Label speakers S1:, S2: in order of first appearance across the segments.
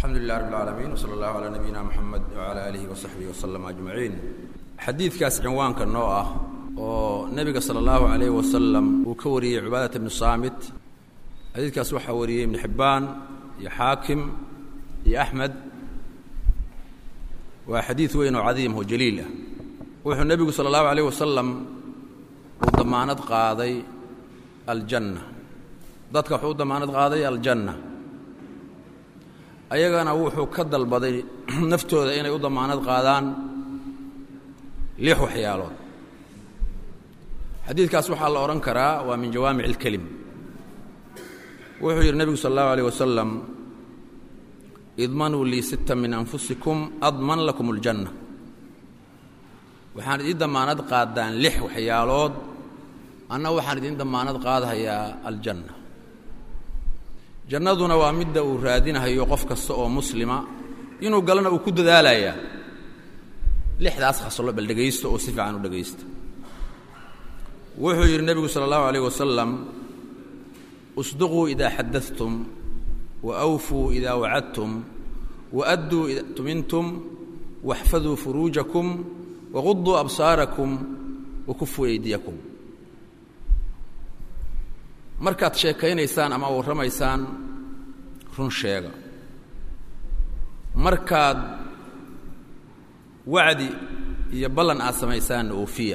S1: alxamdu lilah rab اlcaalamiin wsala allahu calaa nabiyina moxamed wcala aalihi wasaxbihi waslama ajmaciin xadiidkaas cinwaanka noo ah oo nebiga sala allahu calayh wasalam uu ka wariyey cibaadata bnu saamit xadiidkaas waxaa wariyey ibnu xibbaan iyo xaakim iyo axmed waa xadiid weyn oo cadiim oo jaliil ah wuxuu nebigu sala allahu alayh wasalam uu damaanad qaaday aljanna dadka wuxuu u damaanad qaaday aljanna ayagana wuxuu ka dalbaday naftooda inay u damaanad qaadaan lix waxyaalood xadiidkaas waxaa la odhan karaa waa min jawaamic اlkelim wuxuu yidhi nebigu sal اllahu alيyh wasalam idmanuu lii sita min anfusikum adman lakum اljanna waxaan idiin damaanad qaadaan lix waxyaalood anna waxaan idiin damaanad qaadhayaa aljanna jannaduna waa midda uu raadinahayo qof kasta oo muslima inuu galana uu ku dadaalayaa lixdaas khaslo bal dhegaysto oo si fiican u dhegaysta wuxuu yidhi nebigu sala allahu alayh wasalam usduquu idaa xadadtum wa awfuu idaa wacadtum wa adduu ida tumintum waxfaduu furuujakum waquduu absaarakum wa kufuu eydiyakum markaad sheekaynaysaan ama warramaysaan run sheega markaad wacdi iyo ballan aad samaysaanna oofiya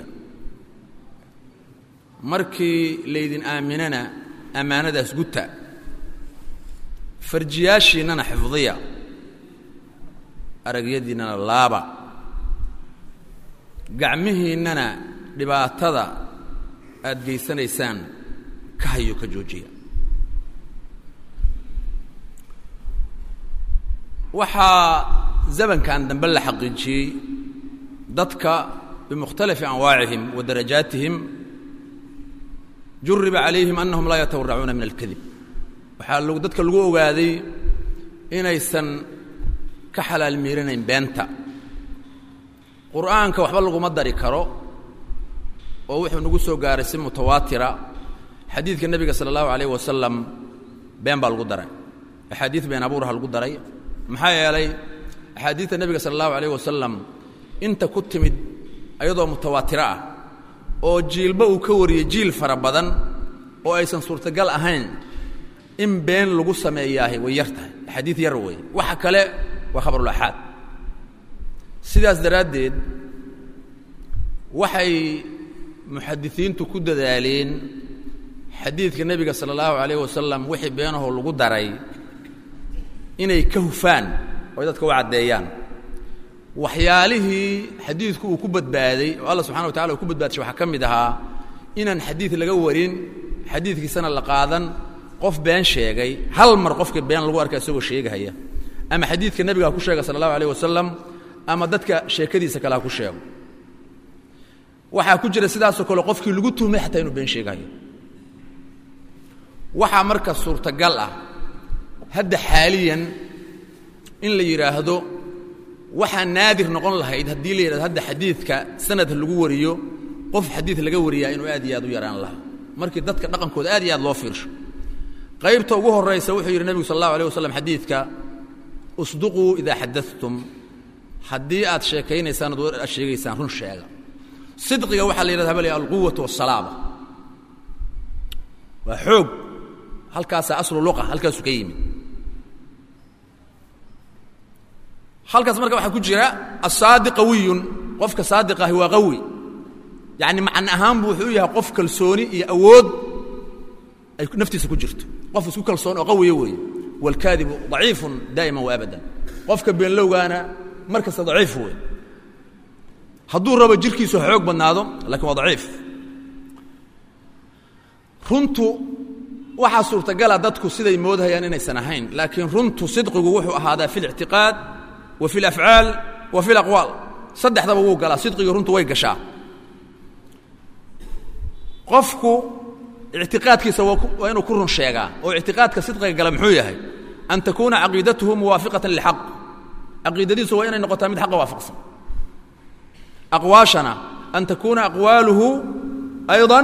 S1: markii laydin aaminana ammaanadaas guta farjiyaashiinnana xifdiya aragyadiinnana laaba gacmihiinnana dhibaatada aad geysanaysaan ka hayo ka joojiya waxaa zamankan dambe la xaqiijiyey dadka bimukhtalifi anwaacihim wa darajaatihim juriba calayhim annahum laa yatawaracuuna min alkadib waxaa l dadka lagu ogaaday inaysan ka xalaal miiranayn beenta qur'aanka waxba laguma dari karo oo wuxuu nagu soo gaaray si mutawaatira xadiidka nebiga sala allahu alayh wasalam been baa lagu daray axaadiid been abuuraha lagu daray maxaa yeelay axaadiidta nebiga sala allahu alayh wasalam inta ku timid ayadoo mutawaatiro ah oo jiilba uu ka wariyey jiil fara badan oo aysan suurtagal ahayn in been lagu sameeyaahay way yar tahay axaadiid yar weeye waxa kale waa khabarulaxaad sidaas daraaddeed waxay muxadisiintu ku dadaaleen xadiidka nebiga sala allahu alayh wasalam wixii beenahoo lagu daray inay ka hufaan oy dadka u caddeeyaan waxyaalihii xadiidku uu ku badbaaday oo alla subxana wa tacala uu ku badbaadishay waxaa ka mid ahaa inaan xadiid laga warin xadiidkiisana la qaadan qof been sheegay hal mar qofka been lagu arka isagoo sheegahaya ama xadiidka nebiga ha ku sheega sala allahu alayh wasalam ama dadka sheekadiisa kale ha ku sheego waxaa ku jira sidaasoo kale qofkii lagu tuhmay xataa inuu been sheegahayo waxaa marka suurtagal ah hadda xaaliyan in la yidhaahdo waxaa naadir noqon lahayd haddii la yidhahdo hadda xadiidka sanad lagu wariyo qof xadiid laga wariyaa inuu aad iyo aad u yaraan lahaa markii dadka dhaqankooda aad iyo aad loo fiirsho qaybta ugu horraysa wuxuu yidhi nebigu sal allahu alيh wasalam xadiidka usduquu idaa xadadtum haddii aad sheekaynaysaan ad aad sheegaysaan run sheega sidqiga waxaa la yidhahda bal alquwatu waasalaaba waa xoog halkaasaa aslu luqa halkaasuu ka yimid halkaas marka waxaa ku jira asaadi qawiyun qofka saadiq ahi waa qawi yacni macna ahaan buu wuxuu u yahay qof kalsooni iyo awood ay naftiisa ku jirto qof isku kalsoon oo qawiya weeye waalkaadibu daciifun daa'iman wa abadan qofka beenlowgaana mar kasta daciif wey hadduu rabo jirkiisu xoog badnaado lakiin waa daciif runtu waxaa suurtagala dadku siday moodahayaan inaysan ahayn laakiin runtu sidqigu wuxuu ahaadaa fi اlictiqaad wa fi اlafcaal wa fi اlaqwaal saddexdaba wuu galaa sidqigii runtu way gashaa qofku ictiqaadkiisa waa inuu ku run sheegaa oo ictiqaadka sidqiga gala muxuu yahay an takuuna caqiidatuhu muwaafiqatan lilxaq caqiidadiisu waa inay noqotaa mid xaqa waafaqsan aqwaashana an takuuna aqwaaluhu ayضa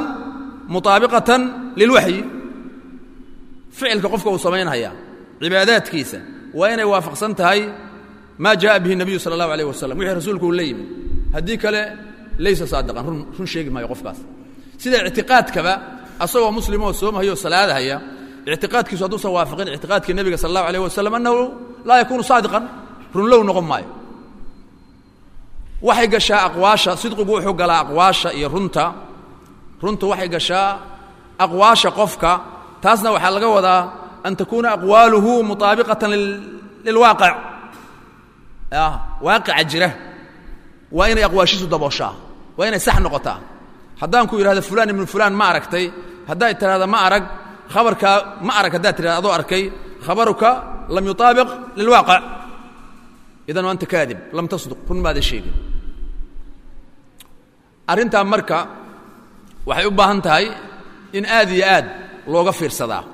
S1: muطaabiqatan lilwaxyi ficilka qofka uu samaynaya cibaadaadkiisa waa inay waafaqsan tahay maa jaءa bihi الnabiyu salى الlahu عalيه wasalam wixii rasuulku uu la yimid haddii kale laysa saadiqan run run sheegi maayo qofkaas sida ictiqaadkaba asagoo muslimoo soomahayoo salaadahaya ictiqaadkiisu hadduusan waafaqin ictiqaadkii nebiga sal allahu alayh wasalam annahu laa yakuunu saadiqan runlow noqon maayo waxay gashaa aqwaasha sidqigu wuxuu galaa aqwaasha iyo runta runtu waxay gashaa aqwaasha qofka taasna waxaa laga wadaa an takuuna aqwaaluhu mutaabiqatan lilwaaqic waaqica jira waa inay aqwaashiisu dabooshaa waa inay sax noqotaa haddaan ku yidhahdo fulaan ibnu fulaan ma aragtay haddaad tidhahda ma arag khabarkaa ma arag haddaad tidhahda adoo arkay khabaruka lam yutaabiq lilwaaqic idan anta kaadib lam tasduq run maada sheegin arrintaa marka waxay u baahan tahay in aad iyo aad looga fiirsadaa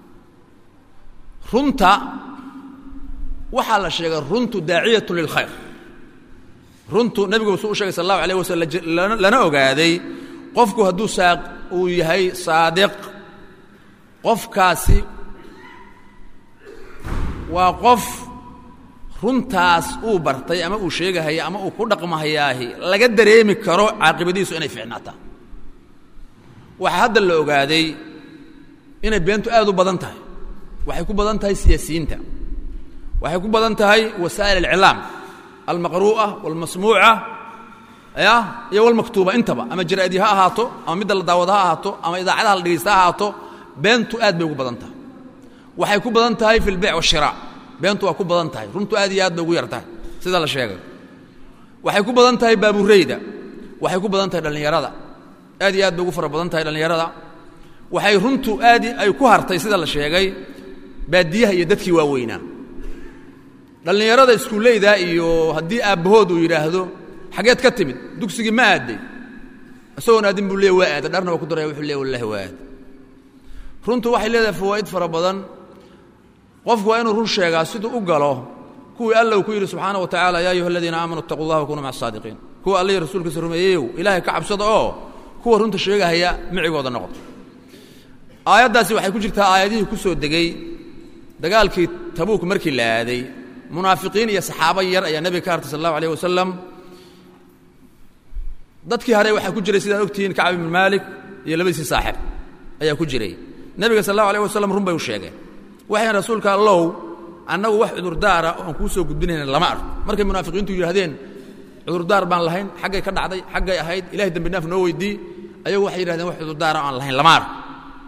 S1: runta waxaa la sheegay runtu daaciyatu lilkhayr runtu nebigu suu u shegay sal allahu alayh wasalam lana ogaaday qofku hadduu saa uu yahay saadiq qofkaasi waa qof runtaas uu bartay ama uu sheegahaya ama uu ku dhaqmahayaahi laga dareemi karo caaqibadiisu inay fiicnaataa waxaa hadda la ogaaday inay beentu aad u badan tahay waxay ku badan tahay siyaasiyiinta waxay ku badan tahay wasaa'il alclaam almaqru'a walmasmuuca ya iyo walmaktuuba intaba ama jaraa'idii ha ahaato ama midda la daawado ha ahaato ama idaacadaha la dhegaysta ha ahaato beentu aad bay ugu badan tahay waxay ku badan tahay fi lbeyc washiraac beentu waa ku badan tahay runtu aad iyo aad bay ugu yar tahay sida la sheegay waxay ku badan tahay baabureyda waxay ku badan tahay dhallinyarada aad iyo aad bay ugu fara badan tahay dhallinyarada waxay runtu aad ay ku hartay sida la sheegay baadiyaha iyo dadkii waaweynaa dhallinyarada iskuulleyda iyo haddii aabbahood uu yidhaahdo xageed ka timid dugsigii ma aadday isagoon aadin buu leey waa aada dharna waa ku daraya wuxuu leey wallahi waa aad runtu waxay leedahay fawaa'id fara badan qofku waa inuu run sheegaa siduu u galo kuwii alla uu ku yidhi subxaana wa tacala yaa ayuha aladiina aamanuu itaquu allah wakunuu maca asaadiqiin kuwa allihii rasuulkiisa rumeeyeyow ilaahay ka cabsada oo kuwa runta sheegahaya micigooda noqdo aayaddaasi waxay ku jirtaa aayadihii ku soo degey dagaalkii tabuuk markii la aaday munaafiqiin iyo saxaabo yar ayaa nebiga ka hartay sal allahu alayh wasalam dadkii hare waxaa ku jiray sidaad ogtihiin kacab ibnu maalik iyo labadiisii saaxib ayaa ku jiray nebiga sal allahu alayh wasalam run bay u sheegeen waxayn rasuulka allow annagu wax cudurdaara oan kuu soo gudbinayna lama arko markay munaafiqiintu yidhahdeen cudurdaar baan lahayn xaggay ka dhacday xaggay ahayd ilahay dembi dhaaf noo weydii ayagu waxay yidhahdeen wax cudurdaara aan lahayn lama arko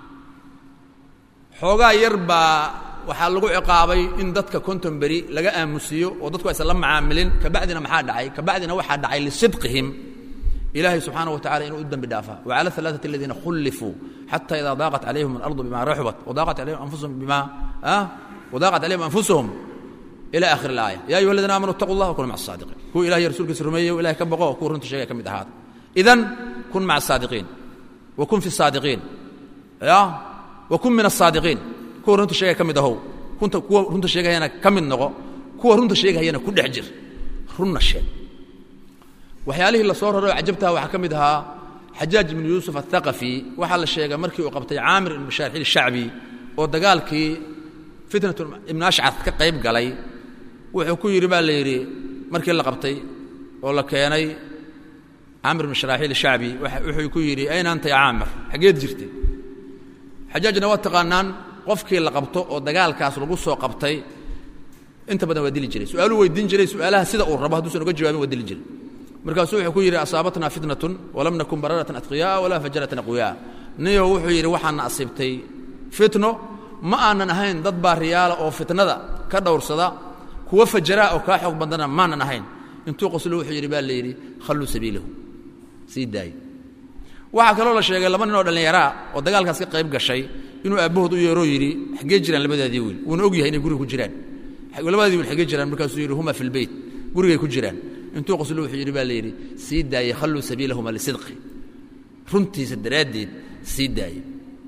S1: xoogaa yar baa waxaa lagu ciqaabay in dadka konton beri laga aamusiiyo oo dadku aysan la macaamilin kabacdina maxaa dhacay kabacdina waxaa dhacay lisidqihim ilaahay subxaanaه wa tacala inuu u dembi dhaafa wcalى الثaلaثaة الadiina khulifuu xatى ida daaqat calayhim الأrضu bima raxubat وdaaqat alayhim anfusuhum bima وdaaqat calayhim anfusuhum ilى akhir الآية ya ayuha اladina amanuu اtaquu اllah wkunuu maca الصaadiqiin kuwa ilahay rasuulkiisa rumeeyo ilahay ka boqo kuwa runta sheegay ka mid ahaada idan kun maca الصaadiqiin wakun fi الصaadiqiin ya wakun min الصaadiqiin kuwa runta sheegaya ka mid ahow kunta kuwa runta sheegayana ka mid noqo kuwa runta sheegahayana ku dhex jir runna sheeg waxyaalihii la soo raray oo cajabtaha waxaa ka mid ahaa xajaaj ibnu yuusuf aلthaqafi waxaa la sheegay markii uu qabtay caamir ibnu shaarxil shacbi oo dagaalkii fitnatu ibnu ashcad ka qayb galay wuxuu ku yidhi baa la yidhi markii la qabtay oo la keenay caamir ibnu sharaaxiil shacbi wuxuu ku yidhi ayna anta ya caamir xaggeed jirtay xajaajna waa taqaanaan qofkii la qabto oo dagaalkaas lagu soo qabtay inta badan waa dili jiray su-aaluu weydiin jiray su-aalaha sida uu rabo hadduusan uga jawaabin waa dili jiray markaasuu wuxuu ku yidhi asaabatnaa fitnatun walam nakun bararatan atqiya'a walaa fajaratan aqwiya'a niyo wuxuu yidhi waxaana asiibtay fitno ma aanan ahayn dad baariyaala oo fitnada ka dhowrsada kuwa fajaraa oo kaa xoog badana maanan ahayn intuu qoslo wuxuu yidhi baa la yidhi khalluu sabiilahu sii daaye waxaa kaloo la sheegay laba nin oo dhallinyaraa oo dagaalkaas ka qayb gashay inuu aabbahood u yeeroo yidhi xaggee jiraan labadaadii wiil wuuna og yahay inay guriga ku jiraan labadadii wiil xaggee jiraan markaasuu yidhi huma fi lbeyt gurigay ku jiraan intuu qoslo wuxuu yidhi baa la yidhi sii daaye khalluu sabiilahuma lisidqi runtiisa daraaddeed sii daaye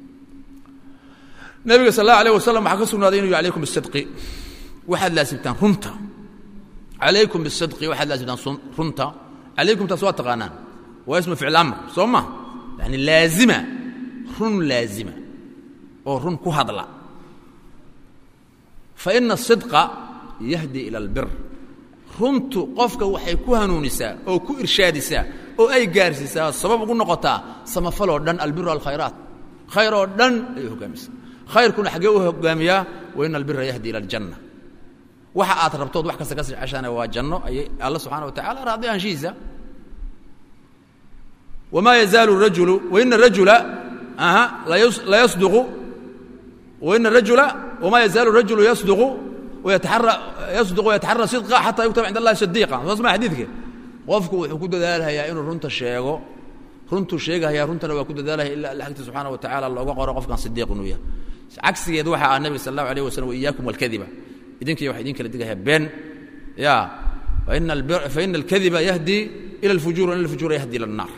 S1: nebiga sal allahu alayh wasalam waxaa ka sugnaaday inuu yhi alaykum bisidqi waxaad laasimtaan runta calaykum bisidqi waxaad laasimtaan runta calaykum taas waa taqaanaan waa ismu ficl amr soo ma yani laazima run laazima oo run ku hadla fa ina asidqa yahdi ila albir runtu qofka waxay ku hanuunisaa oo ku irshaadisaa oo ay gaarsiisaa sabab ugu noqotaa samafaloo dhan albiru alkhayraat khayr oo dhan ayay hogaamisaa khayrkuna xaggee u hogaamiyaa wa ina albira yahdi ila aljanna waxa aad rabtood wax kasta ka siceshaana waa janno ayay alla subxana wa tacala raadi anshihiisa wma yazaalu rajulu waina rajula aha la yasduqu waina rajula wma yazaalu rajulu yasduqu wayataxara yasduqu wayataxara sidqa xataa yuktaba cind allahi sadiiqa soo sma xadiidka qofku wuxuu ku dadaalhayaa inuu runta sheego runtuu sheegahaya runtana waa ku dadaalhaya ila alla agti subxaana wa tacala looga qoro qofkan sidiiq inuu yahay cagsigeed waxa ah nebiga sal allahu alayh wasalam waiyaakum walkadiba idinkiy waxa idin kala digahaya been ya faina alkadiba yahdi ila alfujur wa ina alfujura yahdi ila الnar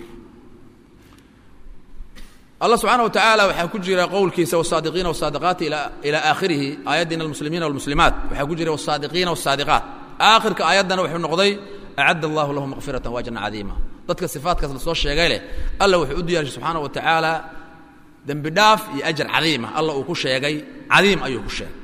S1: allah subxaana wa tacaala waxaa ku jira qowlkiisa wsaadiqiina wsaadiqaati ila aakhirihi aayaddina almuslimiina walmuslimaat waxaa ku jira wsaadiqiina wsaadiqaat aakhirka aayaddana wuxuu noqday acadda allahu lahu makfiratan waajran cadiima dadka sifaatkaas la soo sheegay leh alla wuxuu u diyaarshay subxaana wa tacaala dembi dhaaf iyo ajar cadiima alla uu ku sheegay cadiim ayuu ku sheegay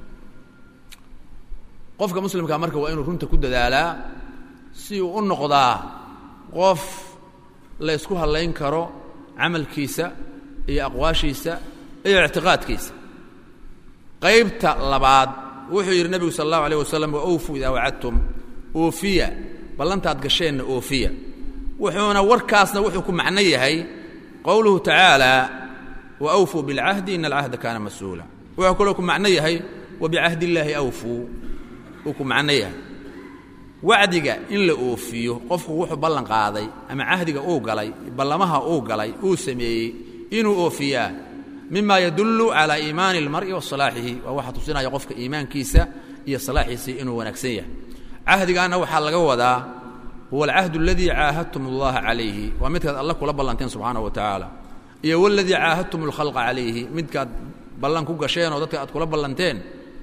S1: qofka muslimkaa marka waa inuu runta ku dadaalaa si uu u noqdaa qof la ysku hallayn karo camalkiisa iyo aqwaashiisa iyo ictiqaadkiisa qaybta labaad wuxuu yidhi nebigu sal allahu alayh wasalam wa awfuu idaa wacadtum oofiya ballantaad gasheenna oofiya wuxuuna warkaasna wuxuu ku macno yahay qowluhu tacaala wa awfuu bilcahdi ina alcahda kaana mas-uula wuxuu kaloo ku macno yahay wa bicahdi illaahi awfuu uu ku macno yahay wacdiga in la oofiyo qofku wuxuu ballan qaaday ama cahdiga uu galay ballamaha uu galay uu sameeyey inuu oofiyaa mima yadullu calaa iimaani اlmar'i wa salaaxihi waa waxa tusinaya qofka iimaankiisa iyo salaaxiisii inuu wanaagsan yahay cahdigaana waxaa laga wadaa huwa alcahdu aladii caahadtum اllaha calayhi waa midkaad alla kula ballanteen subxaanaه wa tacaala iyo waladii caahadtum اlkhalqa calayhi midkaad ballan ku gasheen oo dadka aad kula ballanteen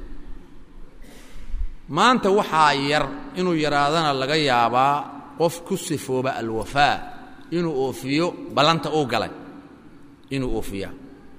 S1: maanta waxaa yar inuu yaraadana laga yaabaa qof ku sifooba alwafaa inuu oofiyo ballanta uu galay inuu oofiyaa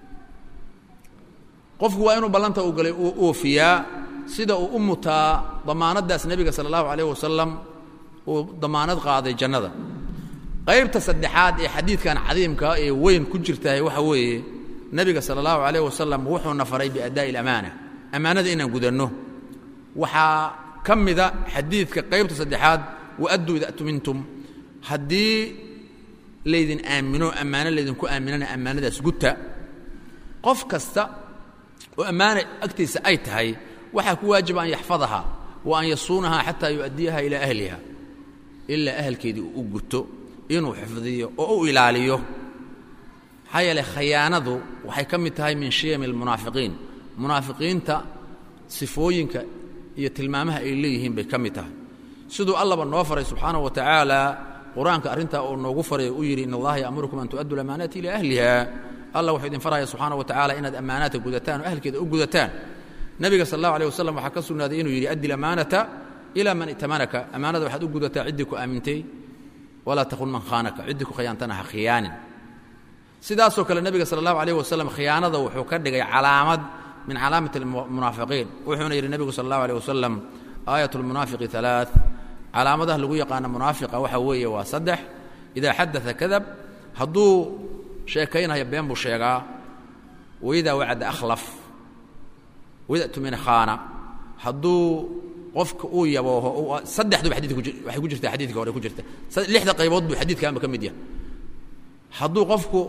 S1: qofku waa inuu ballanta uu galay uu oofiyaa sida uu u mutaa damaanaddaas nebiga sala allahu calayh wasalam uu damaanad qaaday jannada qaybta saddexaad ee xadiidkan cadiimka ee weyn ku jirtahay waxa weeye nebiga sala allahu calayh wasalam wuxuuna faray biaddaa'i alamaana ammaanada inaan gudanno waxaa ka mida xadiidka qaybta saddexaad waadduu ida tumintum haddii laydin aamino ammaano laydinku aaminana ammaanadaas guta qof kasta oo ammaana agtiisa ay tahay waxaa ku waajiba an yaxfadaha wa an yasuunaha xataa yu'addiyaha ilaa ahliha ilaa ahalkeedii uu u guto inuu xifdiyo oo u ilaaliyo maxaa yeeley khayaanadu waxay ka mid tahay min shiyami almunaafiqiin munaafiqiinta sifooyinka iyo tilmaamaha ay leeyihiin bay ka mid tahay siduu allaba noo faray subxaanaه wa tacaala qur-aanka arrintaa uu noogu faray u yidhi in allaha ya'murukum an tu'addu lamaanaati ilaa ahliha allah wuxuu idin faraya subxaana wa tacala inaad ammaanaadka gudataan oo ahlkeeda u gudataan nebiga sal allahu alيh wasalam waxaa ka sugnaaday inuu yidhi addi lamaanata ilaa man itamanaka ammaanada waxaad u gudataa ciddii ku aamintay walaa takun man khaanaka ciddii ku khiyaantana ha khiyaanin sidaasoo kale nebiga sala allahu alayh wasalam khiyaanada wuxuu ka dhigay calaamad min calaamat almunaafiqiin wuxuuna yidhi nebigu sala allahu alيh wasalam aayat اlmunaafiqi alaaث calaamadaha lagu yaqaano munaafiqa waxa weeye waa saddex idaa xadaa kadab hadduu sheekaynaya been buu sheegaa waidaa wacada akhlaf waida tumina khaana hadduu qofka uu yabooho saddexduba xadidka waxay ku jirtaa xadidka hore ku jirta lixda qaybood buu xadiidkaanba ka mid yahay hadduu qofku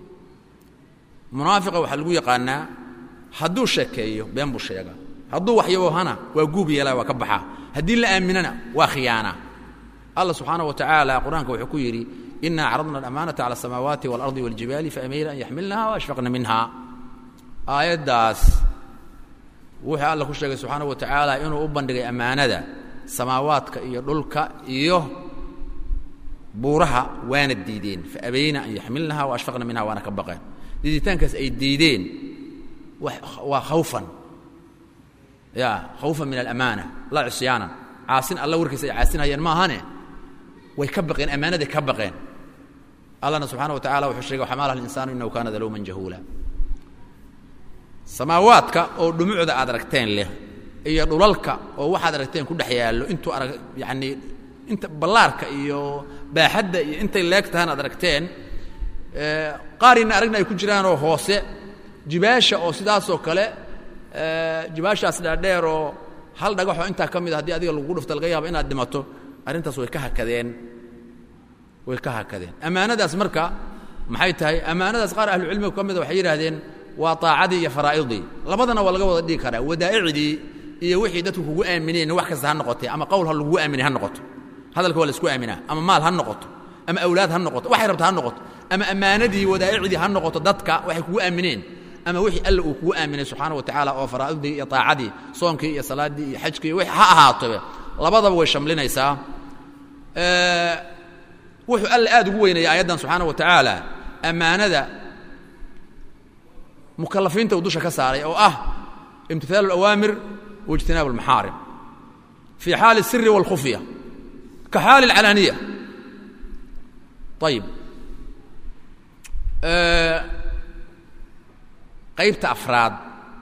S1: munaafiqa waxaa lagu yaqaanaa hadduu sheekeeyo been buu sheegaa hadduu wax yaboohana waa guub yeelaa waa ka baxaa haddii la aaminana waa khiyaana allah subxaanaه wa tacaala qur-aanka wuxuu ku yidhi ina acradna alamaanata cala asamaawaati waalardi wاljibaali faamayna an yaxmilnaha waashfaqna minha aayaddaas wuxuu alla ku sheegay subxaanaه wa tacaala inuu u bandhigay ammaanada samaawaadka iyo dhulka iyo buuraha waana diideen faabayna an yaxmilnaha waashfaqna minha waana ka baqeen diiditaankaas ay diideen waa khawfan ya khawfan min alamaana laa cisyaanan caasin alla warkiisa ay caasinayeen ma ahane way ka baqeen ammaanaday ka baqeen allahna subxana wa tacala wuxuu sheegay xamaalaha linsaanu inahu kaana daluuman jahuula samaawaadka oo dhumucda aad aragteen leh iyo dhulalka oo waxaad aragteen ku dhex yaallo intuu arag yacanii inta ballaarka iyo baaxadda iyo intay leeg tahaan aad aragteen qaarina aragna ay ku jiraanoo hoose jibaasha oo sidaasoo kale jibaashaas dhaadheer oo hal dhagaxoo intaa ka mid a haddii adiga lagu dhufta laga yaabo inaad dhimato arrintaas way ka hakadeen way ka hakadeen ammaanadaas marka maxay tahay ammaanadaas qaar ahlucilmiga ka mida waxay yidhaahdeen waa taacadii iyo faraa'idii labadana waa laga wada dhigi karaa wadaa'icdii iyo wixii dadku kugu aamineen wax kasta ha noqotee ama qowl ha lagugu aaminay ha noqoto hadalka waa la isku aaminaa ama maal ha noqoto ama awlaad ha noqoto waxay rabta ha noqoto ama ammaanadii wadaa'icdii ha noqoto dadka waxay kugu aamineen ama wixii alla uu kugu aaminay subxaana wa tacaala oo faraa'idii iyo taacadii soonkii iyo salaaddii iyo xajkii iyo ha ahaatobe labadaba way shamlinaysaa wuxuu alla aad ugu weynaya aayaddan subxaana wa tacaala ammaanada mukalafiinta uu dusha ka saaray oo ah imtihaalu اlawaamir waijtinaabu اlmaxaarim fii xaali الsiri wاlkhufya ka xaali اlcalaaniya ayib qaybta afraad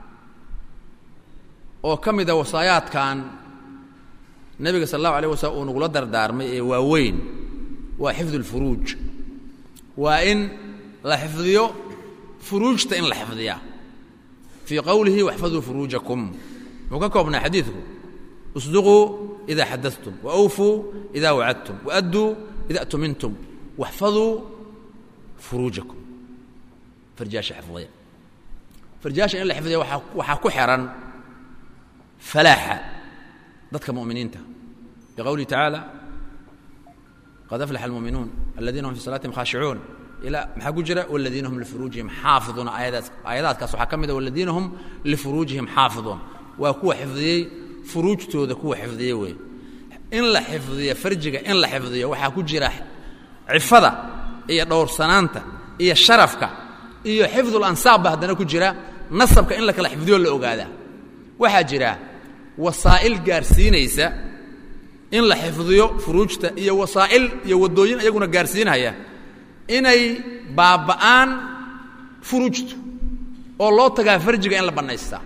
S1: oo ka mida wasaayaadkan nebiga sal اllahu alيه waslm uu nagula dardaarmay ee waaweyn waa xifdu اlfuruuj waa in la xifdiyo furuujta in la xifdiyaa fii qowlihi waxfaduu furuujakum muxuu ka koobnaa xadiidku isduquu ida xadaثtum waawfuu ida wacadtum waadduu ida atumintum waxfaduu furuujakum farjaasha xifdiya farjaasha in la xifdiya waxaa ku xihan falaaxa dadka mu'miniinta biqowlihi tacaala qad aflaxa almuuminuun aladiina hum fi salaatihim khaashicuun ilaa maxaa ku jira waladiina hum lifuruujihim xaafiduun aayadaas aayadaadkaas waxaa ka mid a waladiina hum lifuruujihim xaafiduun waa kuwa xifdiyey furuujtooda kuwa xifdiyey weeye in la xifdiyo farjiga in la xifdiyo waxaa ku jira cifada iyo dhowrsanaanta iyo sharafka iyo xifdul ansaab ba haddana ku jira nasabka in la kala xifdiyo la ogaadaa waxaa jira wasaa'il gaarsiinaysa in la xifdiyo furuujta iyo wasaa'il iyo waddooyin iyaguna gaarsiinaya inay baaba'aan furuujtu oo loo tagaa farjiga in la bannaystaa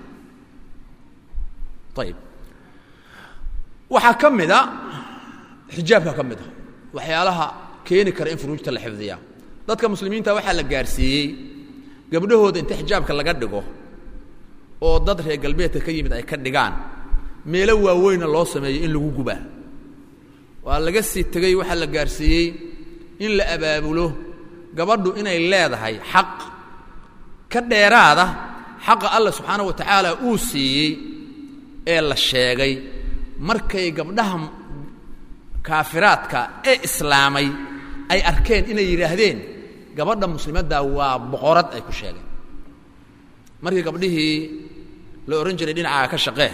S1: ayib waxaa ka mida xijaabka ka mid a waxyaalaha keeni kara in furuujta la xifdiyaa dadka muslimiinta waxaa la gaarsiiyey gabdhahooda inta xijaabka laga dhigo oo dad reer galbeedka ka yimid ay ka dhigaan meelo waaweynna loo sameeyo in lagu gubaa waa laga sii tegey waxaa la gaarsiiyey in la abaabulo gabadhu inay leedahay xaq ka dheeraada xaqa alla subxaana wa tacaala uu siiyey ee la sheegay markay gabdhaha kaafiraadka ee islaamay ay arkeen inay yidhaahdeen gabadha muslimadda waa boqorad ay ku sheegeen markii gabdhihii la odhan jiray dhinacaaga ka shaqee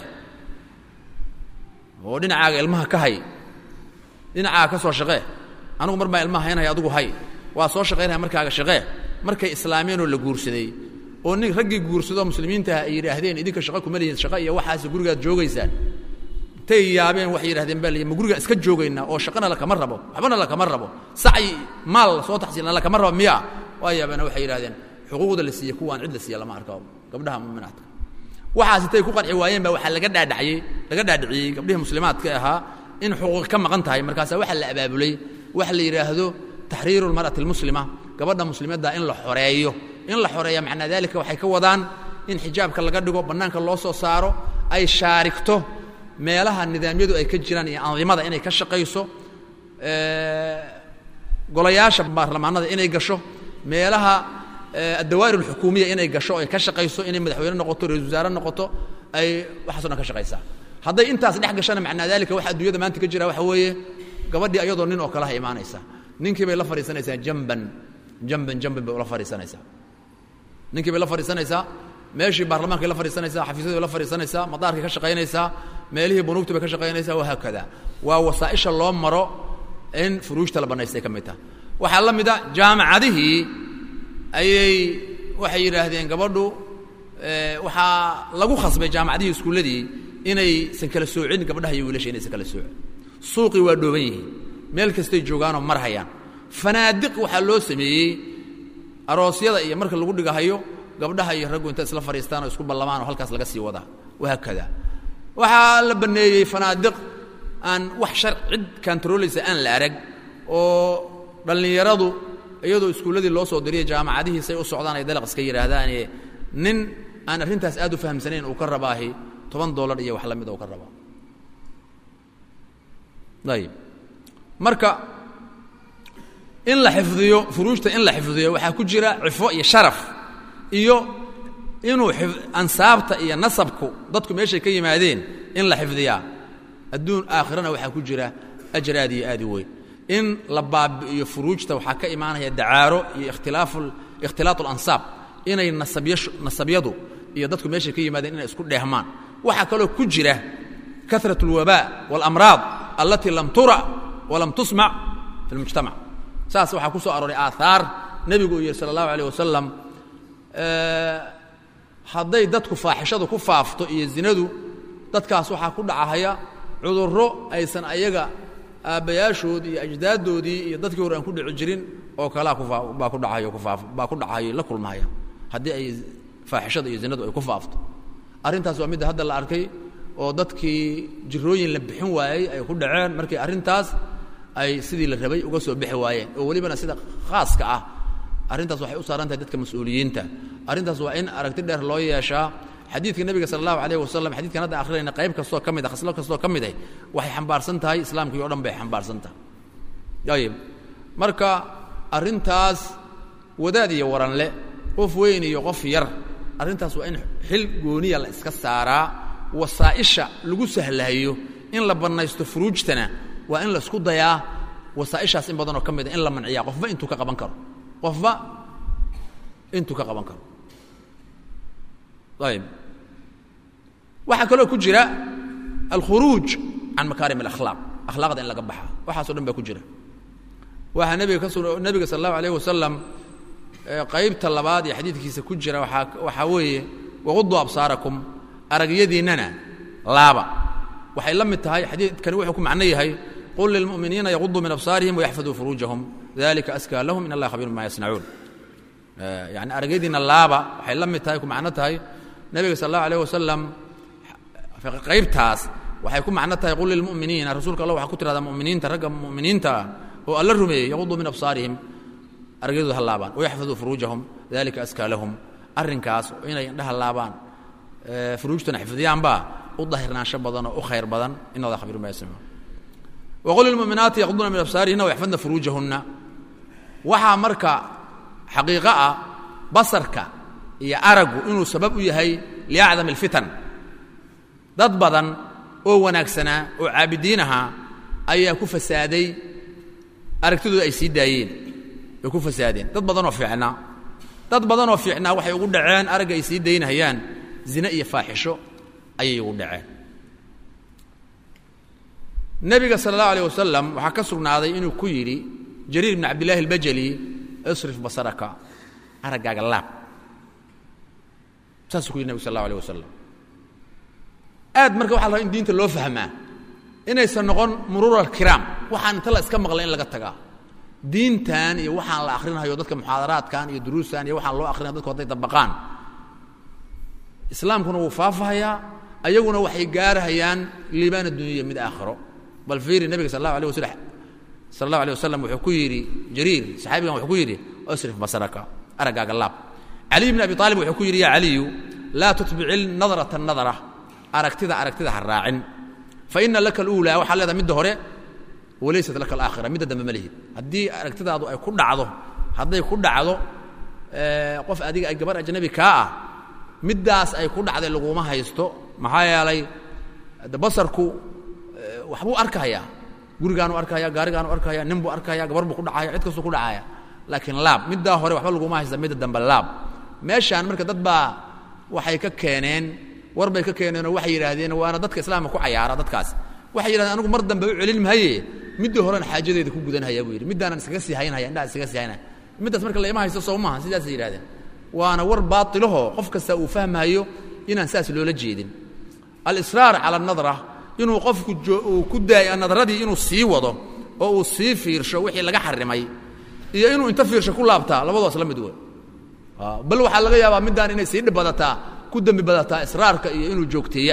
S1: oo dhinacaaga ilmaha ka hay dhinacaaga ka soo shaqee anugu mar baa ilmaha haynaya adugu hay waa soo shaqaynaya markaaga shaqee markay islaameenoo la guursaday oo nin raggii guursadoo muslimiintaha ay yidhaahdeen idinka shaqa kuma lihiin shaqa iyo waxaas gurigaad joogaysaan intay yaabeen waxay yidhahdeen baa liyi ma gurigaan iska joogaynaa oo shaqana lakama rabo waxbana lakama rabo sacyi maal soo taxsiilna lakama rabo miya waa yaabeena waxay yidhahdeen xuquuqda la siiye kuwaan cid la siiya lama arko gabdhaha muminaadka waxaas intay ku qanci waayeen baa waxaa laga dhaadhaciyey laga dhaadhiciyey gabdhihii muslimaadka ahaa in xuquuq ka maqan tahay markaasaa waxaa la abaabulay waxa la yidhaahdo taxriiru lmar'ati almuslima gabadha muslimadda in la xoreeyo in la xoreeya macnaa dalika waxay ka wadaan in xijaabka laga dhigo bannaanka loo soo saaro ay shaarigto meelaha nidaamyadu ay ka jiraan iyo andimada inay ka shaqayso golayaasha baarlamaanada inay gasho meelaha addawaa'ir alxukuumiya inay gasho ay ka shaqayso inay madaxweyne noqoto ra-isul wasaare noqoto ay waxaaso dhan ka shaqaysaa hadday intaas dhex gashana macnaa dalika waxa adduunyada maanta ka jira waxa weeye gabadhii ayadoo nin oo kaleha imaanaysa ninkii bay la fadhiisanaysaa jamban jamban jamban bay ula fadhiisanaysaa ninkii bay la fadhiisanaysaa meeshii baarlamankay la fadhiisanaysaa xafiisyadii bay la fadhiisanaysaa madaarkay ka shaqaynaysaa meelihii bunuugta bay ka shaqaynaysaa wahaakada waa wasaa'isha loo maro in furuujta la bannaystay ka mid taha waxaa la mid a jaamacadihii ayay waxay yidhaahdeen gabadhu waxaa lagu khasbay jaamacadihii iskuulladii inaysan kala soocin gabdhaha iyo wiilasha inaysan kala soocin suuqii waa dhooban yihiin meel kastay joogaanoo mar hayaan fanaadiq waxaa loo sameeyey aroosyada iyo marka lagu dhigahayo gabdhaha iyo raggu inta isla fadhiistaan oo isku ballamaan oo halkaas laga sii wadaa wahaakada waxaa la banneeyey fanaadiq aan wax shar cid kantarolaysa aan la arag oo dhallinyaradu iyadoo iskuulladii loo soo diriya jaamacadihiisay u socdaan ay dalaq iska yidhaahdaane nin aan arrintaas aad u fahamsanayn uu ka rabaahi toban dollar iyo wax la mida uu ka rabaa ayib marka in la xifdiyo furuujta in la xifdiyo waxaa ku jira cifo iyo sharaf iyo inuu ansaabta iyo nasabku dadku meeshay ka yimaadeen in la xifdiyaa adduun aakhirana waxaa ku jira ajar aad iyo aad u weyn in la baabi'iyo furuujta waxaa ka imaanaya dacaaro iyo ikhtilaafu ikhtilaat alansaab inay nasabya nasabyadu iyo dadku meeshay ka yimaadeen inay isku dheehmaan waxaa kaloo ku jira karat اlwabaa wاlamraad allatii lam tura walam tusmac fi اlmujtamac saas waxaa ku soo arooray aahaar nebigu uu yihi sala اllahu alيh wasalam hadday dadku faaxishadu ku faafto iyo zinadu dadkaas waxaa ku dhacahaya cudurro aysan ayaga aabbayaashood iyo ajdaaddoodii iyo dadkii hore aan ku dhici jirin oo kalea kubaa ku dhacayo kufaaf baa ku dhacayo la kulmahaya haddii ay faaxishada iyo zinadu ay ku faafto arrintaas waa midda hadda la arkay oo dadkii jirooyin la bixin waayey ay ku dhaceen markii arrintaas ay sidii la rabay uga soo bixi waayeen oo welibana sida khaaska ah arrintaas waxay u saaran tahay dadka mas-uuliyiinta arrintaas waa in aragti dheer loo yeeshaa xadiidka nebiga sala allahu alayh wasalam xadidkan hadda akhrinayna qayb kastoo ka mid a khaslo kastoo ka mid ah waxay xambaarsan tahay islaamkii o dhan bay xambaarsan tahay ayib marka arrintaas wadaad iyo waranle qof weyn iyo qof yar arrintaas waa in xil gooniya la iska saaraa wasaa'isha lagu sahlahayo in la bannaysto furuujtana waa in la isku dayaa wasaa'ishaas in badanoo ka mid a in la manciyaa qofba intuu ka qaban karo qofba intuu ka qaban karo ayib waxaa kaloo ku jira alkhuruuj can makaarim alakhlaaq akhlaaqda in laga baxa waxaaso dhan baa ku jira waxaa nebiga ka su nebiga sala allahu alayh wasalam qaybta labaad ee xadiidkiisa ku jira waaa waxaa weeye waquduu absaarakum aragyadiinnana laaba waxay la mid tahay xadiidkani wuxuu ku macno yahay qul lilmu'miniina yaquduu min absaarihim wayaxfaduu furuujahum dalika askaa lahum in allaha khabiir bima yasnacuun yani aragyadiinna laaba waxay la mid tahay ku macno tahay nebiga sal allahu alayh wasalam qaybtaas waxay ku macno tahay qul lilmu'miniina rasuulka allah waxaa ku tirahdaa mu'miniinta ragga mu'miniinta ah oo alla rumeeyey yaquduu min absaarihim aragyadooda ha laabaan wayaxfaduu furuujahum dalika askaa lahum arrinkaas inay indhaha laabaan furuujtana xifdiyaanbaa u dahirnaansho badan oo u khayr badan in allah khabiir bima yasnacuun waqul lilmu'minaati yaqduuna min absaarihina wayaxfadna furuujahunna waxaa marka xaqiiqo ah basarka iyo aragu inuu sabab u yahay liacdam alfitan dad badan oo wanaagsanaa oo caabidiin ahaa ayaa ku fasaaday aragtidooda ay sii daayeen way ku fasaadeen dad badanoo fiicnaa dad badanoo fiicnaa waxay ugu dhaceen aragga ay sii daynahayaan zine iyo faaxisho ayay ugu dhaceen nebiga sala allahu alayh wasalam waxaa ka sugnaaday inuu ku yidhi jariir bn cabdillahi albajali isrif basaraka araggaaga laab saasuu ku yidhi nebig sal allahu alيh wasalam aad marka waxa la rabaa in diinta loo fahmaa inaysan noqon muruur alkiraam waxaan inta la iska maqlay in laga tagaa diintan iyo waxaan la akhrinayo dadka muxaadaraadkan iyo duruustan iyo waxaan loo akrinaya dadku hadday dabaqaan islaamkuna wuu faafahayaa ayaguna waxay gaarahayaan liibaan addunyaiya mid aakhiro bal fiiri nebiga sal allahu alيh waslam sal allahu alيh wasalam wuxuu ku yidhi jariir saxaabigan wuxuu ku yidhi asrif basaraka araggaaga laab caliy bn abi aalib wuxuu ku yidhi ya caliyu laa tutbici nadrata nadra aragtida aragtida ha raacin faina laka اluulaa waxaa leedahay midda hore walaysat laka alaakhira midda dambe ma lihid haddii aragtidaadu ay ku dhacdo hadday ku dhacdo qof adiga ay gabar ajnabi kaa ah middaas ay ku dhacday laguma haysto maxaa yeelay de basarku waxbuu arkahayaa gurigaanu arkahaya gaarigaanu arkahaya nin buu arkahaya gabar buu ku dhacaya cid kastuu ku dhacaya laakiin laab middaa hore waxba laguma haysta midda dambe laab meeshaan marka dad baa waxay ka keeneen war bay ka keeneenoo waxay yidhaahdeen waana dadka islaamka ku cayaara dadkaas waxay yidhahdeen anigu mar dambe u celin mahaye middii horen xaajadeeda ku gudanhaya buu yidhi middaanan iskaga sii haynhaya indhaha iskaga sii haynaya middaas marka laima haysto soo maaha sidaasay yidhahdeen waana war baailaho qof kasta uu fahmayo inaan saas loola jeedin alisraar cala anadra inuu qofku uu ku daayo nadradii inuu sii wado oo uu sii fiirsho wixii laga xarimay iyo inuu inta fiirsho ku laabtaa labadaas la mid wey bal waxaa laga yaabaa middaan inay sii dhib badataa ku dembi badataa israarka iyo inuu joogteeya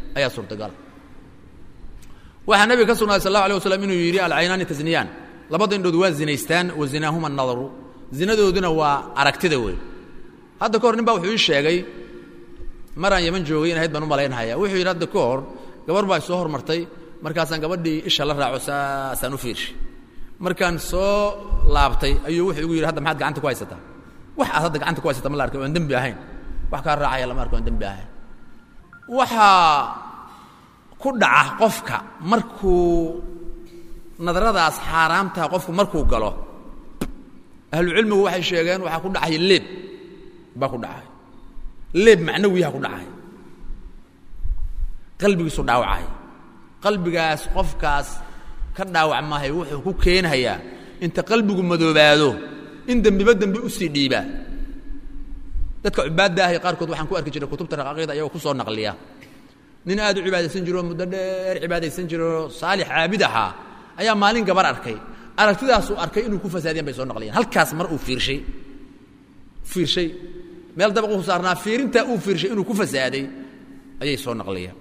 S1: ayaa suurtagala waxaa nabiga ka sugnaaday sal اlahu alيه waslam inuu yidhi alcaynaani tasniyaan labada indhood waa zinaystaan wa zinaahuma nadaru zinadooduna waa aragtida wey hadda ka hor nin baa wuxuu ii sheegay maraan yaman joogay in ahayd baan u malaynhaya wuxuu yidhi hadda ka hor gabar baa soo hormartay markaasaan gabadhii isha la raaco saasaan u fiirshay markaan soo laabtay ayuu wuxuu igu yidhi hadda maxaad gacanta ku haysataa wax aad hadda gacanta ku haysata ma la arkay oan dembi ahayn wax kaa raacaya lama arko oan dembi ahayn waxaa ku dhaca qofka markuu nadaradaas xaaraamtaha qofku markuu galo ahlucilmigu waxay sheegeen waxaa ku dhacaya leeb baa ku dhacay leeb macnawiyaha ku dhacay qalbigiisu dhaawacay qalbigaas qofkaas ka dhaawac maahay wuxuu ku keenhayaa inta qalbigu madoobaado in dembiba dembi usii dhiibaa dadka cubaadda ahi qaarkood waxaan ku arki jiray kutubta raqaaqida ayagoo ku soo naqliya nin aad u cibaadaysan jiro muddo dheer cibaadaysan jiro saalix caabid ahaa ayaa maalin gabar arkay aragtidaasuu arkay inuu ku fasaadiyan bay soo naqliyeen halkaas mar uu fiirshay fiirshay meel dabaquu saarnaa fiirintaa uu fiirshay inuu ku fasaaday ayay soo naqliyeen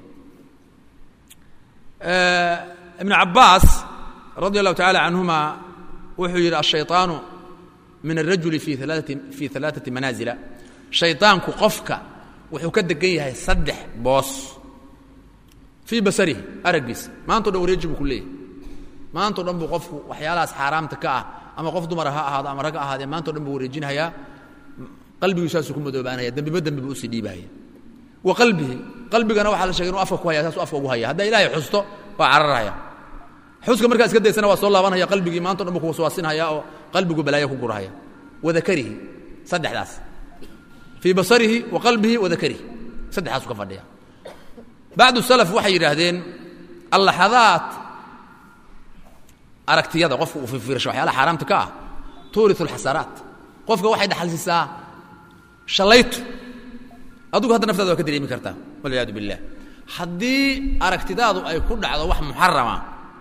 S1: ibnu cabbaas radia allahu tacala canhuma wuxuu yidhi ashayطaanu min alrajuli fi alaaati fii alaaثati manaazila shayطaanku qofka wuxuu ka degan yahay saddex boos fii basarihi araggiisa maantao dhan wareeji buu ku leeyahy maantao dhan buu qofku waxyaalahaas xaaraamta ka ah ama qof dumara ha ahaado ama rag ha ahaadee maantao dhan buu wareejinhayaa qalbigu saasuu ku madoobaanaya dembiba dembi buu usii dhiibahaya wa qalbihi qalbigana waxaa la shegay inuu afka ku haya saasuu afka ugu haya haddaa ilaahay xusto waa cararhaya xuska markaa iska daysana waa soo laabanhaya qalbigii maanto dhan buu kuwaswaasinhaya oo qalbigu balaayo ku gurahaya wa dakarihi saddexdaas fii basarihi wa qalbihi wa dakarihi saddexdaasuu ka fadhiya bacdu salaf waxay yidhaahdeen allaxadaat aragtiyada qofka uu fifiirsho waxyaalaha xaaraamta ka ah tuuriu alxasaraat qofka waxay dhaxalsiisaa shallaytu adigu hadda naftaada waa ka dareemi kartaa walciyaadu billah haddii aragtidaadu ay ku dhacdo wax muxarama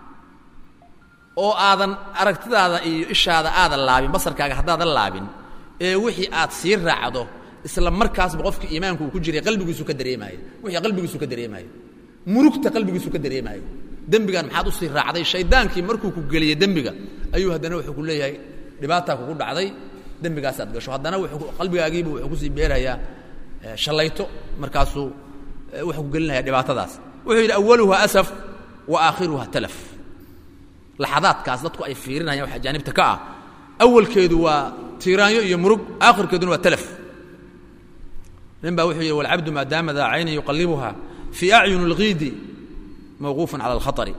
S1: oo aadan aragtidaada iyo ishaada aadan laabin basarkaaga haddaadan laabin ee wixii aad sii raacdo isla markaasba qofka iimaanku uu ku jiray qalbigiisu ka dareemaayo wixii qalbigiisu ka dareemaayo murugta qalbigiisu ka dareemaayo dembigan maxaad u sii raacday shaydaankii markuu ku geliyey dembiga ayuu haddana wuxuu ku leeyahay dhibaataa kugu dhacday dembigaasaad gasho haddana qalbigaagiiba wuxuu kusii beerayaa shallayto markaasuu wuxuu ku gelinaya dhibaatadaas wuxuu yidhi awaluha asaf wa aakhiruha talaf laxadaadkaas dadku ay fiirinayaan wax ajaanibta ka ah awalkeedu waa tiiraanyo iyo murug aakhirkeeduna waa talaf nin baa wuxuu yidhi walcabdu maadaama daa caynan yuqallibuha fii acyun اlghiidi mawquufan cala alkhaطari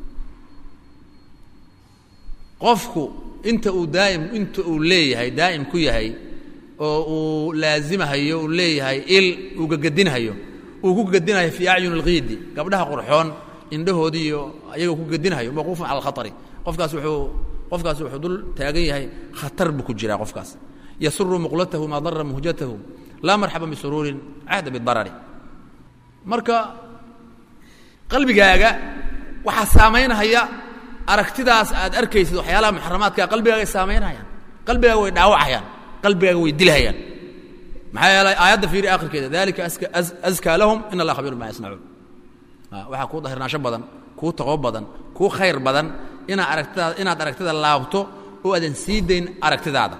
S1: qofku inta uu daa'im inta uu leeyahay daa'im ku yahay oo uu laazimahayo uu leeyahay il uu gagadinhayo uu ku gadinhayo fii acyun اlghiidi gabdhaha qurxoon indhahoodii iyo ayagoo ku gadinhayo mawquufan cala alkhaطari qofkaas wuxuu qofkaas wuxuu dul taagan yahay khatar buu ku jiraa qofkaas yasuru muqlatahu maa dara muhjatahu laa marxaba bisuruurin cahda bidarari marka qalbigaaga waxaa saamaynhaya aragtidaas aad arkaysid waxyaalaha muxaramaadkaa qalbigaagay saamaynhayaan qalbigaaga way dhaawacayaan qalbigaaga way dilhayaan maxaa yeelay aayadda fiiri akhirkeeda dalika askaa lahum in allah khabiirun bima yasnacuun waxaa kuu dahirnaansho badan kuu taqwo badan kuu khayr badan inaad aragtidaada inaad aragtida laabto oo aadan sii dayn aragtidaada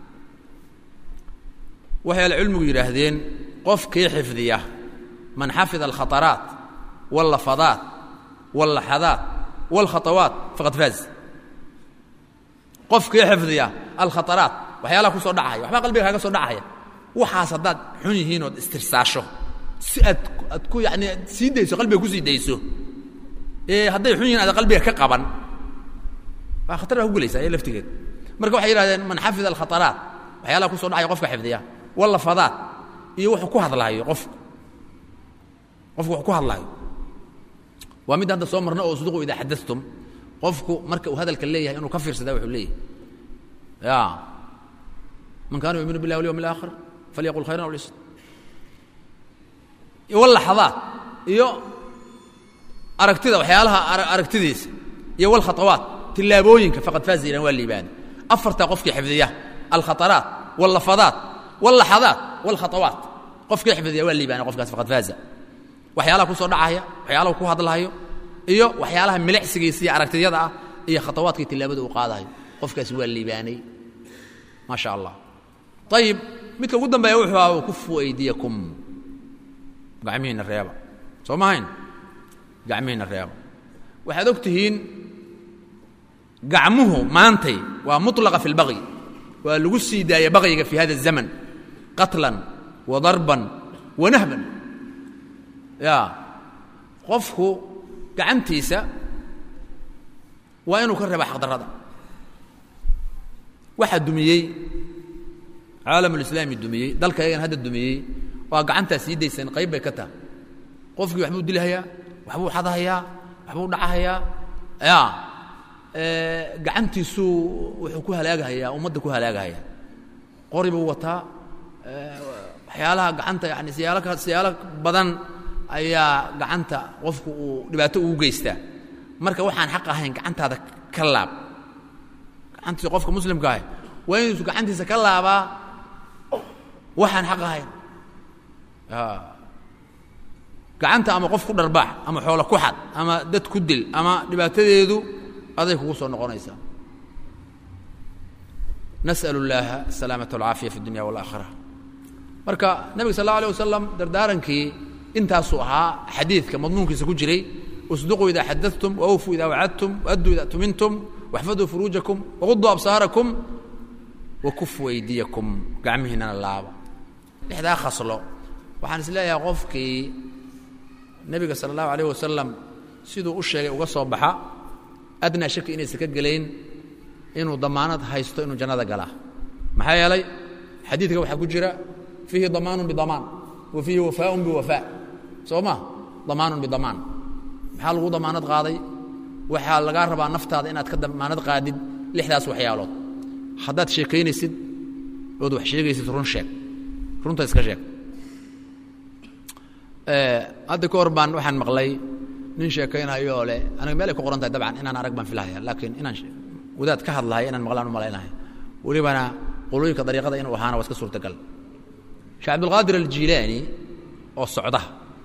S1: waxay alcilmigu yidhaahdeen qofkii xifdiya man xafida alkhataraat wاllafadaat wاllaxadaat wاlkhatawaat faqad faaz qofkii xifdiya alkhataraat waxyaalaha ku soo dhacaya waxbaa qalbiga kaaga soo dhacaya waxaas haddaad xun yihiin ood istirsaasho si aad aad ku yani sii dayso qalbiga kusii dayso ee hadday xun yihin aada qalbiga ka qaban waa khatar baa ku gelaysaa ee laftigeed marka waxay yidhahdeen man xafida alkhataraat waxyaalaha ku so dhacaya qofka xifdiya wallafadaat iyo wuxuu ku hadlaayo qofku qofku wuxuu ku hadlaayo waa midda hadda soo marna oo usduqu idaa xadatum qofku marka uu hadalka leeyahay inuu ka fiirsadaa wuxuu leeyahay ya man kaana yuuminu billahi walyawmi alaakhir falyaqul khayran aw liyasmut walaxadaat iyo aragtida waxyaalaha aragtidiisa iyo walkhatawaat tillaabooyinka faqad faaza ilan waa liibaani afartaa qofkii xifdiya alkhataraat wallafadaat wallaxadaat walkhatawaat qofkii xifdiya waa liibaani qofkaas faqad faaza waxyaalaha ku soo dhacaya waxyaalaha ku hadlahayo iyo waxyaalaha milicsigiisa iyo aragtiyada ah iyo khatawaadkii tilaabada uu qaadahayo qofkaasi waa liibaanay maa sha allah ayib midka ugu dambeeya wuxuu aha kufu aydiyakum gacmihiinna reeba soo mahayn gacmihiinna reeba waxaad og tihiin gacmuhu maantay waa mulaqa fi اlbaqyi waa lagu sii daaya baqyiga fi hada الzaman qatlan wa darban wa nahban ya qofku gacantiisa waa inuu ka reeba xaqdarrada waxaa dumiyey caalamulislaami dumiyey dalka yagan hadda dumiyey waa gacantaa sii daysan qayb bay ka taha qofkii waxbuu dilhayaa waxbuu xadahayaa waxbuu dhacahayaa ya gacantiisuu wuxuu ku halaagahayaa ummadda ku halaagahayaa qori buu wataa waxyaalaha gacanta yani siyaalo ka siyaalo badan ayaa gacanta qofku uu dhibaato ugu geystaa marka waxaan xaq ahayn gacantaada ka laab gacantiisa qofka muslimka ah waa inuusu gacantiisa ka laabaa waxaan xaq ahayn gacanta ama qof ku dharbaax ama xoolo ku xad ama dad ku dil ama dhibaatadeedu aday kugu soo noqonaysaa nas'al اllaaha الsalaamaة والcaafiya fi اdunya wاlآakhira marka nebiga sal اlه alيه wasalam dardaarankii intaasuu ahaa xadiidka madmuunkiisa ku jiray اsduquu ida xadaثtum wawfuu ida wacadtum wadduu ida tumintum waxfaduu furuujakum waquduu absaarakum wakufuu aydiyakum gacmihiinana laaba lixdaa khaslo waxaan is leeyahay qofkii nebiga sala allahu alayh wasalam siduu u sheegay uga soo baxa adnaa shaki inaysan ka gelayn inuu damaanad haysto inuu jannada galaa maxaa yeelay xadiidka waxaa ku jira fiihi damaanun bidamaan wa fiihi wafaaun biwafaa soo ma damaanun bidamaan maxaa lagu damaanad qaaday waxaa lagaa rabaa naftaada inaad ka damaanad qaadid lixdaas waxyaalood haddaad sheekaynaysid ood wax sheegaysid run sheeg runta iska sheeg hadda ka hor baan waxaan maqlay nin sheekaynayoo leh aniga meel ay ku qoran tahay dabcan inaan arag baan filahaya laakiin inaan wadaad ka hadlahay inaan maqlaan u malaynahay welibana qolooyinka dariiqada inuu ahaana waa iska suurtagal sheekh cabdulqaadir aljiilaani oo socda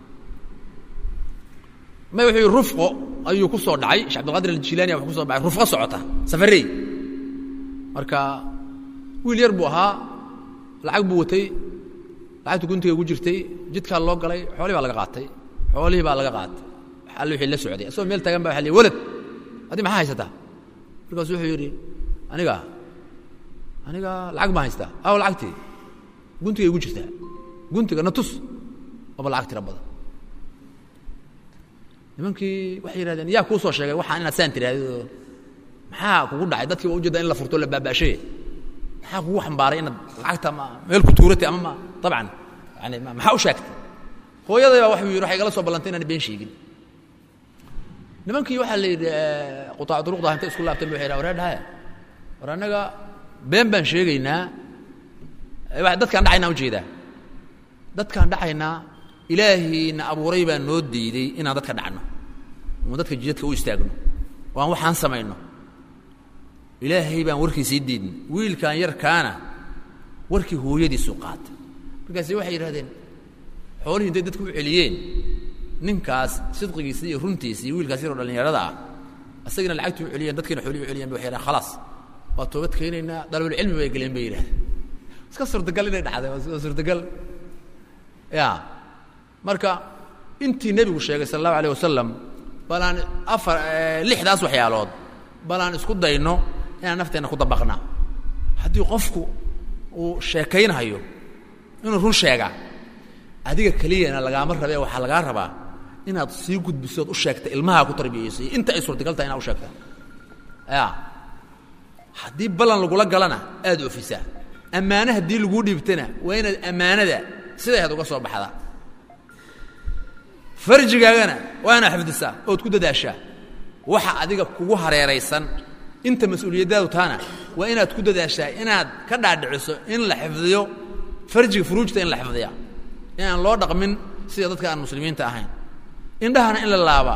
S1: may wuxuu yidhi rufqo ayuu ku soo dhacay sheekh abdilqaadir aljiilaani wuxuu ku soo dhacay rufqo socota safarey marka wiil yar buu ahaa lacag buu watay lacagta guntiga ugu jirtay jidkaa loo galay xoolihii baa laga qaatay xoolihii baa laga qaatay alle wixii la socday asagoo meel taagan ba waxa lihi walad addi maxaa haysataa markaasu wuxuu yidhi aniga aniga lacag baan haystaa aw lacagtii guntigay ugu jirtaa guntiga na tus aba lacag tira badan nimankii waxay yidhahdeen yaa kuu soo sheegay waxaan inaad saan tirahdid maxaa kugu dhacay dadkii waa ujeedaa in la furto la baaba'shay maxaa kugu xambaaray inaad lacagta ma meel ku tuuratay ama ma dabcan yani maxaa u sheegtay hooyaday baa waxuu yidhi waxay igala soo ballantay inaan been sheegin nimankii waxaa la yidhi qutaac duruqda intay isku laabteen ba waxay yidhaha waree dhahaya war annaga been baan sheegaynaa dadkaan dhacaynaa ujeedaa dadkaan dhacaynaa ilaahiina abuuray baa noo diiday inaan dadka dhacno oon dadka jidadka u istaagno oo aan waxaan samayno ilaahay baan warkiisii diidnay wiilkan yarkaana warkii hooyadiisu qaatay markaasi waxay yidhahdeen xoolihii intay dadku u celiyeen ninkaas sidqigiisii iyo runtiisii iyo wiilkaas yaroo dhallinyarada ah asagina lacagtii u celiyeen dadkiina xoolihii u celiyen ba waxay yidhahen khalaas waa toobad keenaynaa dalabulcilmi bay geleen bay yidhahdeen iska suurtagal inay dhacday waa suurtagal ya marka intii nebigu sheegay sala allahu alayh wasalam bal aan afar lixdaas waxyaalood bal aan isku dayno inaan nafteenna ku dabaqnaa haddii qofku uu sheekaynhayo inuu run sheegaa adiga keliyana lagaama rabee waxaa lagaa rabaa inaad sii gudbisood u sheegta ilmahaa ku tarbiyayso inta ay suurtagal tahay inaad u sheegta ya haddii ballan lagula galana aad ofisaa ammaane haddii laguu dhiibtana waa inaad ammaanada sidayd uga soo baxdaa farjigaagana waa inaad xifdisaa ood ku dadaashaa waxa adiga kugu hareeraysan inta mas-uuliyaddaadu taana waa inaad ku dadaashaa inaad ka dhaadhiciso in la xifdiyo farjiga furuujta in la xifdiya inaan loo dhaqmin sida dadka aan muslimiinta ahayn indhahana in la laabaa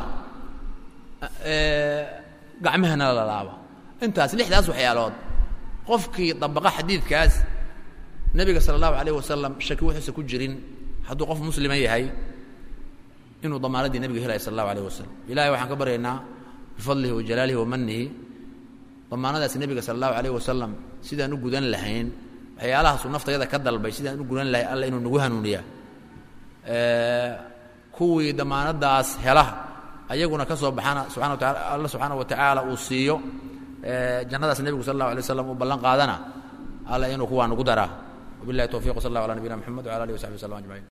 S1: gacmahana la laaba intaas lixdaas waxyaalood qofkii dabaqa xadiidkaas nebiga sala allahu alayh wasalam shaki wuxuusa ku jirin hadduu qof muslima yahay inuu damaanaddii nebiga helaya sal allahu alayh wasalam ilahay waxaan ka baryaynaa bifadlihi wa jalaalihi wa manihi damaanadaas nebiga sala allahu alayh wasalam sidaan u gudan lahayn waxyaalahaasuu naftayada ka dalbay sidaan u gudan lahay alla inuu nagu hanuuniyaa kuwii damaanadaas hela ayaguna ka soo baxana subxana wa taala alla subxaana wa tacaala uu siiyo jannadaas nebigu sal allahu alay waslam uu ballan qaadana alla inuu kuwaa nagu daraa wabillahi towfiq w sal allah ala nabiyina mxamed wala alihi wasaxbi waslm ajmaciin